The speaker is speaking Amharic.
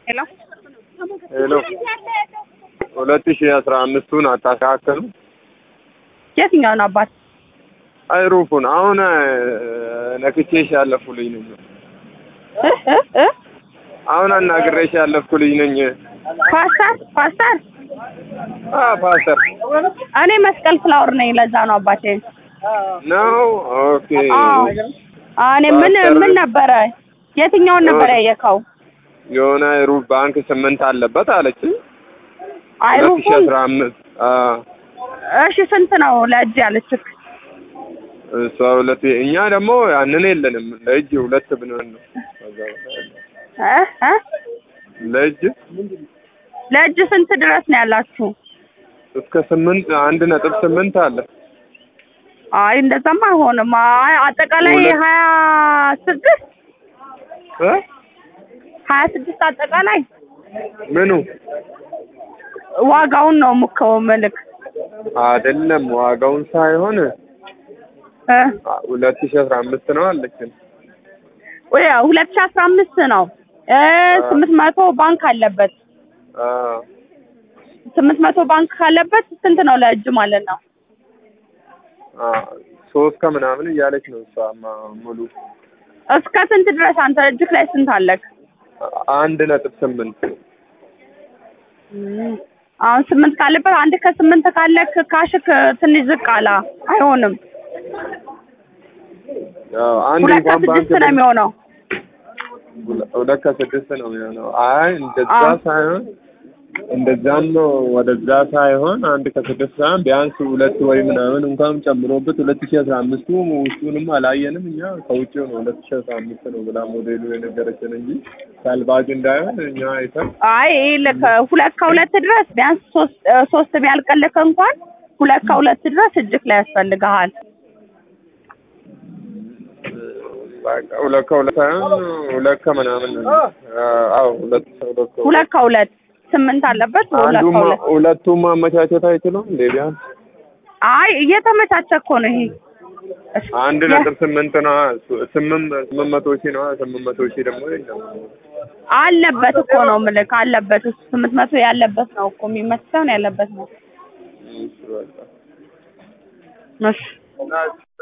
ሄሎ ሄሎ ሁለት ሺህ አስራ አምስቱን አታስተካከሉ? የትኛውን አባት? አይሩፉን አሁን ነክቼሽ ያለፍኩ ልጅ ነኝ። እ እ እ አሁን አናግሬሽ ያለፍኩ ልጅ ነኝ። ፓስተር ፓስተር አ ፓስተር እኔ መስቀል ፍላወር ነኝ። ለዛ ነው አባቴ። ነው። ኦኬ አዎ እኔ ምን ፓስተር- ምን ነበረ? የትኛውን ነበር ያየከው? የሆነ አይሩፍ ባንክ ስምንት አለበት አለች። ሁለት ሺህ አይሩፉን አስራ አምስት እሺ፣ ስንት ነው ለእጅ ያለችክ? እሷ ሁለት እኛ ደግሞ ያንን የለንም። ለእጅ ሁለት ብንሆን ነው እ እ ለእጅ ለእጅ ስንት ድረስ ነው ያላችሁ? እስከ ስምንት አንድ ነጥብ ስምንት አለ። አይ እንደዛማ አይሆንም። አይ አጠቃላይ ሁለት- ሀያ ስድስት እ ሀያ ስድስት አጠቃላይ ምኑ ዋጋውን ነው ሙከው መልክ አይደለም ዋጋውን ሳይሆን እ ሁለት ሺህ አስራ አምስት ነው አለችን። ወይ ሁለት ሺህ አስራ አምስት ነው እ ስምንት መቶ ባንክ አለበት አ ስምንት መቶ ባንክ ካለበት ስንት ነው ለእጅ ማለት ነው? አ ሶስት ከምናምን እያለች ነው እሷማ ሙሉ እስከ ስንት ድረስ አንተ እጅክ ላይ ስንት አለክ? አንድ ነጥብ ስምንት አሁን ስምንት ካለበት አንድ ከስምንት ካለክ ካሽክ ትንሽ ዝቅ አላ አይሆንም። አዎ አንድ ሁለት እንኳን ባንክ ከስድስት ነው የሚሆነው። ሁለ- ሁለት ከስድስት ነው የሚሆነው። አይ እንደዛ አዎ። ሳይሆን እንደዛም ነው ወደዛ ሳይሆን አንድ ከስድስት ሳይሆን ቢያንስ ሁለት ወይ ምናምን እንኳን ጨምሮበት ሁለት ሺህ አስራ አምስቱ ውስጡንም አላየንም እኛ ከውጭ ነው ሁለት ሺህ አስራ አምስት ነው ብላ ሞዴሉ የነገረችን እንጂ ሳልባጅ እንዳይሆን እኛ አይተን አይ ልክ ሁለት ከሁለት ድረስ ቢያንስ ሶስት እ ሶስት ቢያልቅልክ እንኳን ሁለት ከሁለት ድረስ እጅክ ላይ ያስፈልግሃል። በቃ ሁለት ከሁለት ሳይሆን ሁለት ከምናምን ነው። አዎ ሁለት ሁለት ከሁለት ሁለት ከሁለት ስምንት አለበት ሁለት አንዱም ከሁለት ሁለቱም ማመቻቸት አይችሉም እንዴ ቢያንስ አይ እየተመቻቸ እኮ ነው ይሄ እሺ፣ አንድ ያ- ነጥብ ስምንት ነው ስምንት ስምንት መቶ ሺህ ነው ስምንት መቶ ሺህ ደግሞ የለም አለበት እኮ ነው ምልክ አለበት እሱ ስምንት መቶ ያለበት ነው እኮ የሚመስለው ነው ያለበት ነው እሺ በቃ እሺ